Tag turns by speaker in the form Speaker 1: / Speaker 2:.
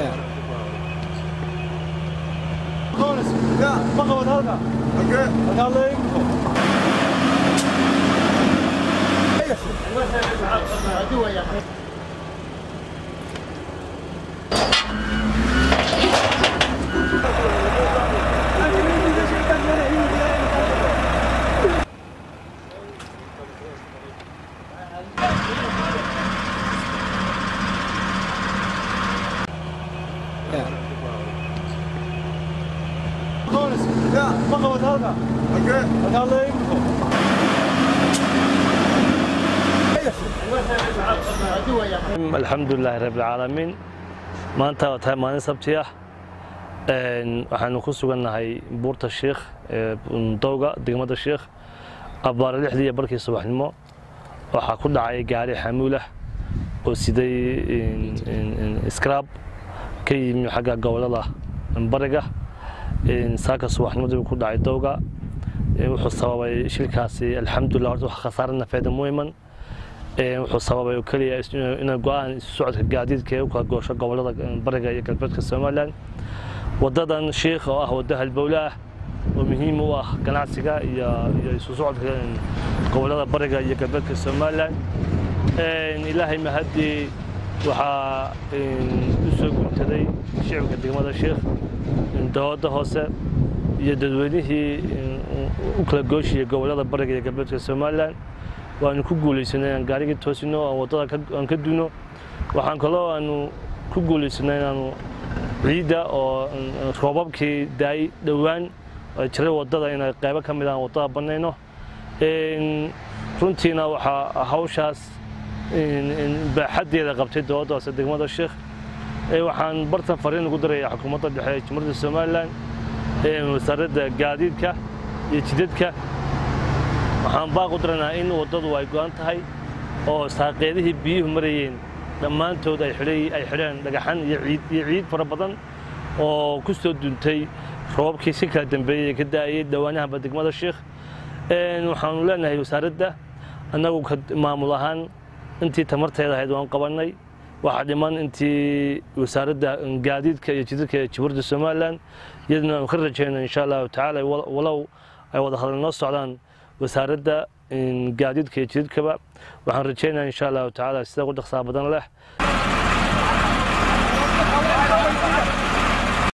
Speaker 1: alxamdu lilaahi rabbilcaalamiin maanta waa tahay maalin sabti ah waxaanu ku sugannahay buurta shiikh ee dowga degmada shiikh abbaare lixdii iyo barkii subaxnimo waxaa ku dhacay gaari xamuulah oo siday skraab ka yimi xagga gobolada bariga saaka subaxnimadii ku dhacay dowga wuxuu sababay shilkaasi alxamdulilah horta wax khasaare nafeeda muhiman wuxuu sababay oo keliya inay go-aan isu socodka gaadiidka ee u kala goosho gobolada bariga iyo galbeedka somalilan wadadan shiikh oo ah waddo halbowle ah oo muhiim u ah ganacsiga iyo isu socodka gobolada bariga iyo galbeedka somalilan ilaahay mahadii waxaa u soo guntaday shicibka degmada shiikh dawladda hoose iyo dadweynihii u kala gooshiyay gobolada bariga iyo galbeedka somalilan waanu ku guulaysanay inaan gaarigii toosino aan waddada aan ka duno waxaan kaloo aanu ku guulaysanay inaanu ciidda oo roobabkii daay dhowaan ay jiray waddada inay qaybo ka mid aan waddada bannayno runtiina waxaa hawshaas baaxaddeeda qabtay dowladda hoose degmada sheekh waxaan bartan fariin ugu daraya xukuumadda dhexe ee jumhuuriyadda somalilan wasaaradda gaadiidka iyo jidadka waxaan baaq u daraynaa in waddadu ay go'an tahay oo saaqeedihii biyuhu marayeen dhammaantood ay xidheen dhagaxan iyo ciid fara badan oo ku soo duntay roobabkii si kala dambeeyey ee ka da'ayay dhowaanahanba degmada sheikh waxaanu leenahay wasaaradda annagu maamul ahaan intii tamarteeda ahayd waan qabannay waxaa dhiman intii wasaaradda gaadiidka iyo jidadka ee jamhuuriyadda somalilan iyaduna aanu ka rajayno insha allahu tacaala walow ay wada hadal noo socdaan wasaaradda gaadiidka iyo jidadkaba waxaan rajaynaya insha allahu tacaala sida ugu dhaqsaa badan leh